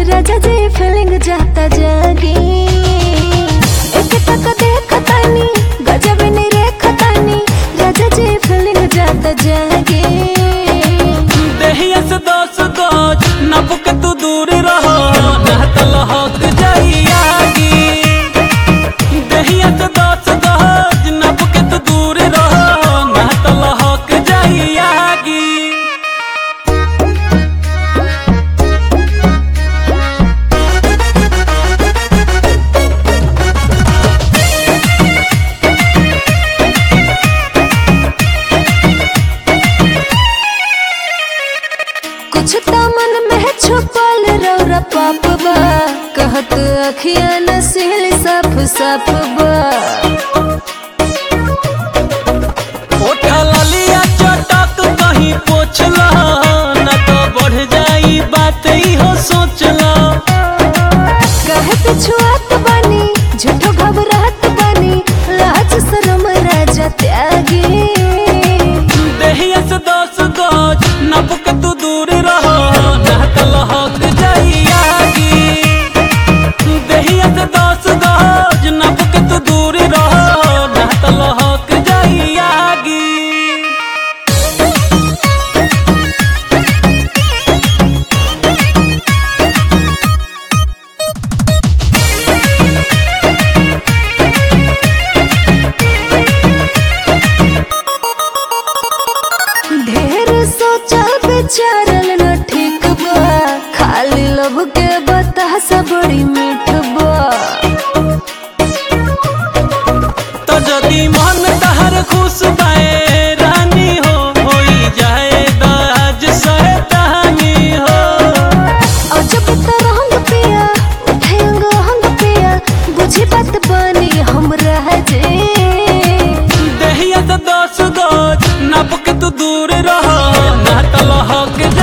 राजा जी फीलिंग जाता जागी एक टक देखतानी गजब नहीं रेखतानी राजा जी फीलिंग जाता जागी देहिया से दस गज नप के तू दूर रहो नहत लहक जाई आगी देहिया से दस गज नप के तू दूर रहो नहत लहक जाई आगी कुछ तो मन में छुपल रौरा पाप बा कहत अखिया नसील साफ साफ बा ओठा ललिया चटक कहीं पोछला न तो बढ़ जाई बात ही हो सोचला कहे पिछुआत बानी झूठो घबराहट बानी लाज शरम राजा त्यागी देहिया से दस गज नप के तू दूर रहो नहत लहक जाई आगी देहिया से दस गज नप के तू दूर रहो नहत लहक जाई आगी ढेर सोचल विचारल न ठीक बा खाली लब के बतासा बड़ी मीठ बा तो जदी मन तहर खुश बाए रानी हो होई जाए दाज सैतानी हो और जब तरंग पिया उठे अंग हंग पिया बुझी बात बानी हम रह जे देहिया से दस गज नप के तू दूर रहो ना तलहक